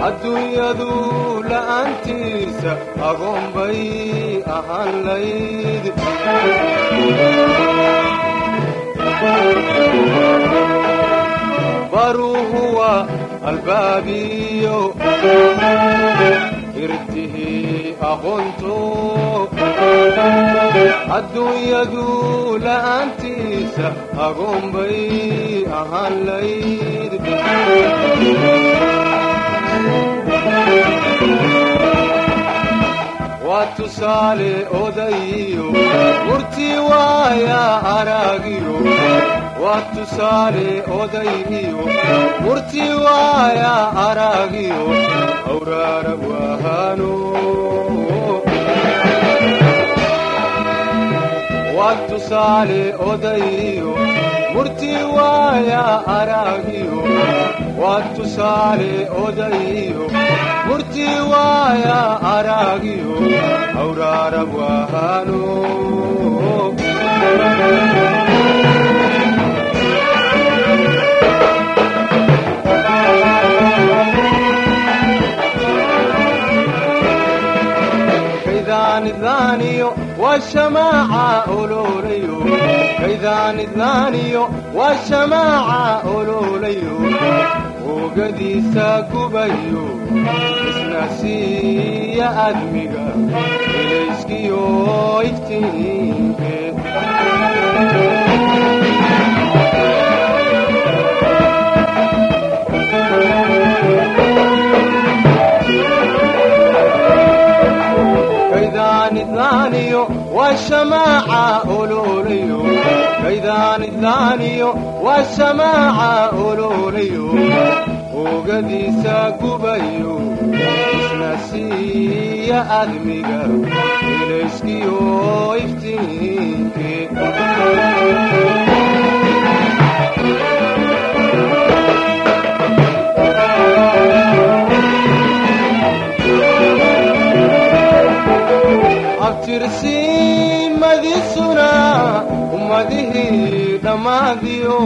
adduunyadu la'aantiisa agoon bay ahaan layd baruuhu waa albaabiyo irtihii aqoonto adduunyadu la'aantiisa agoon bay ahaan layd waa tusaale odayiyo murti waaya araagiyo waa tusaale odayiyo murti waaya araagiyo awraara waahano waa tusaale odayiyo murti waaya araagiyo waa tusaale odayiyo murti waaya araagiyo awraara waahano kaydaan waa shamaaca ololayo kaydaan idlaaniyo waa shamaaca ololayo oogadiisa gubayo isna siiya admiga ilayskiyo iftiinkeed kaydaan idlaaniyo waa shamaaca ololayo kaydaan idlaaniyo waa shamaaca ololayo oogadiisa gubayo isna siiya admiga ilayskiyo iftiinkeed abtirsiimadisuna ummadihii dhammaadiyo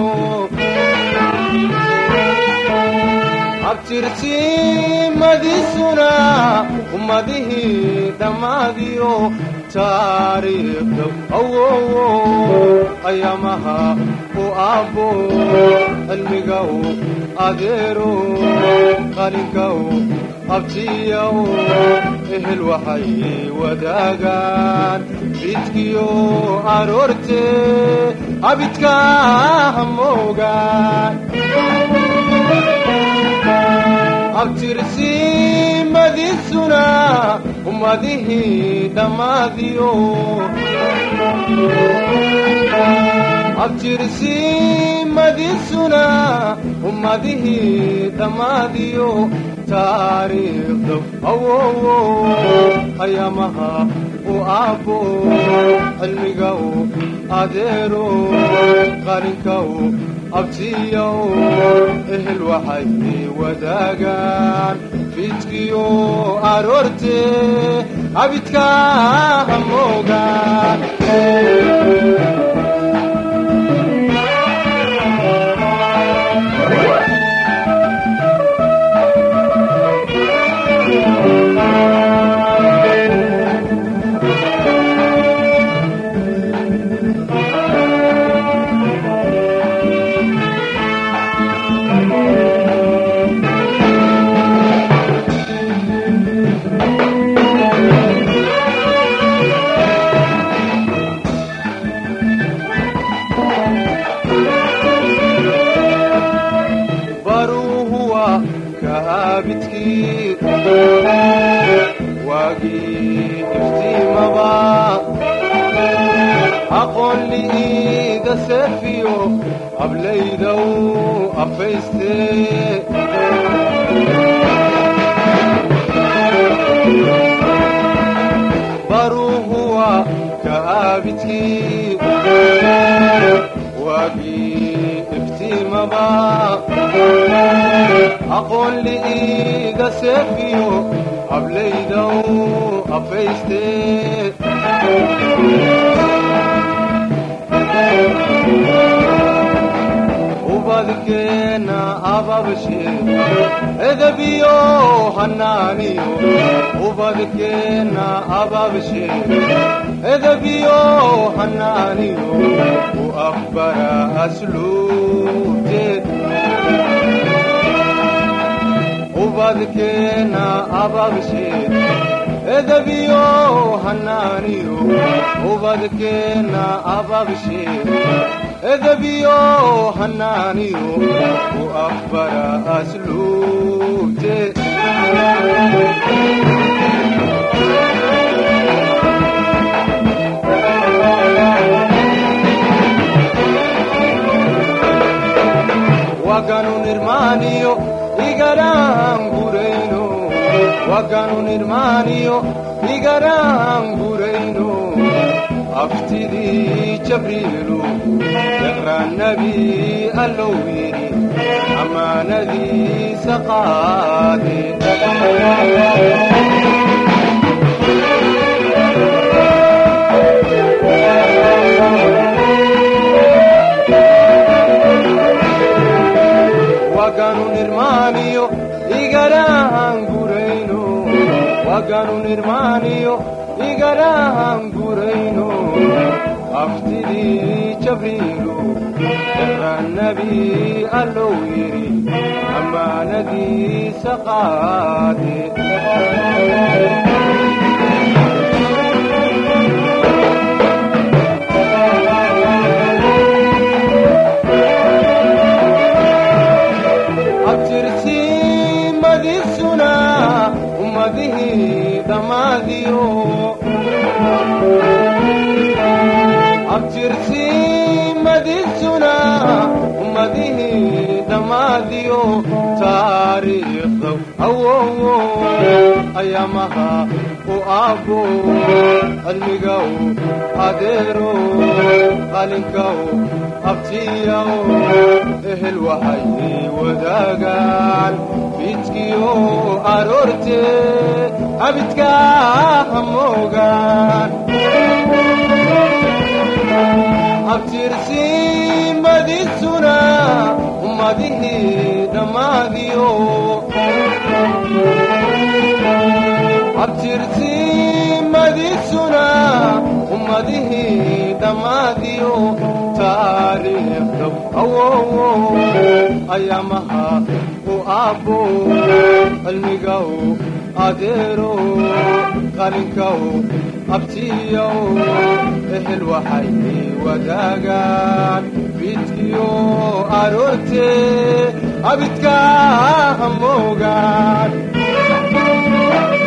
abtirsiimadisuna ummadihii dhammaadiyo taariikhda awowo ayamaha u aabbo cilmigaw adeero qalinkaw abtiyaw ehel waxay wadaagaan bidkiyo aroorte abidka hamoogaan abtirsiimadisuna ummadihii dhammaadiyo abtirsiimadisuna ummadihii dhammaadiyo taariikhda awowo ayamaha u aabbo cilmigaw adeero qalinkaw abtiyaw ehel waxay wadaagaan fidkiyo aroorte abidka hamoogaan baruuhuwa kaabidkii waagii iftiimaba aqoon li'iiga seefiyo ablaydow afayste baruuhuwa kaabidkii waagii iftiimaba aqoon li'iiga seefiyo ablaydow afayste ubadkeena ababshe edebiyo hanaaniyo ubadkeena ababshe edebiyo hanaaniyo u afbara asluubte ubadkeena ababshe edebiyo hanaaniyo ubadkeena ababshe edebiyo hanaaniyo u afbara asluubte waganu nirmaaniyo igaraangurayno waganu nirmaaniyo igaraangurayno aftidii jabriilu iqraannabi allow yidhi ammaanadiisa qaade waganu nirmaaniyo igaraangurayno waganu nirmaaniyo igaraangurayno aftidii jabriilu iqraannabi allow yidhi ammaanadiisa qaade abtirsiimadisuna ummadihii dhammaadiyo abtirsiimadisuna ummadihii dhammaadiyo taariikhda awowo ayaamaha u aabbo cilmigaw adeero qalinkaw abtiyaw ehel waxay wadaagaan fiidkiyo aroorte abidkaa hamoogaan abtirsiimadisuna ummadihii dhammaadiyo abtirsiimadisuna ummadihii dhammaadiyo taariikhda awowo ayaamaha u aabbo cilmigaw adeero qalinkaw abtiyaw ehel waxay wadaagaan fiidkiyo aroorte abidkaa hamoogaan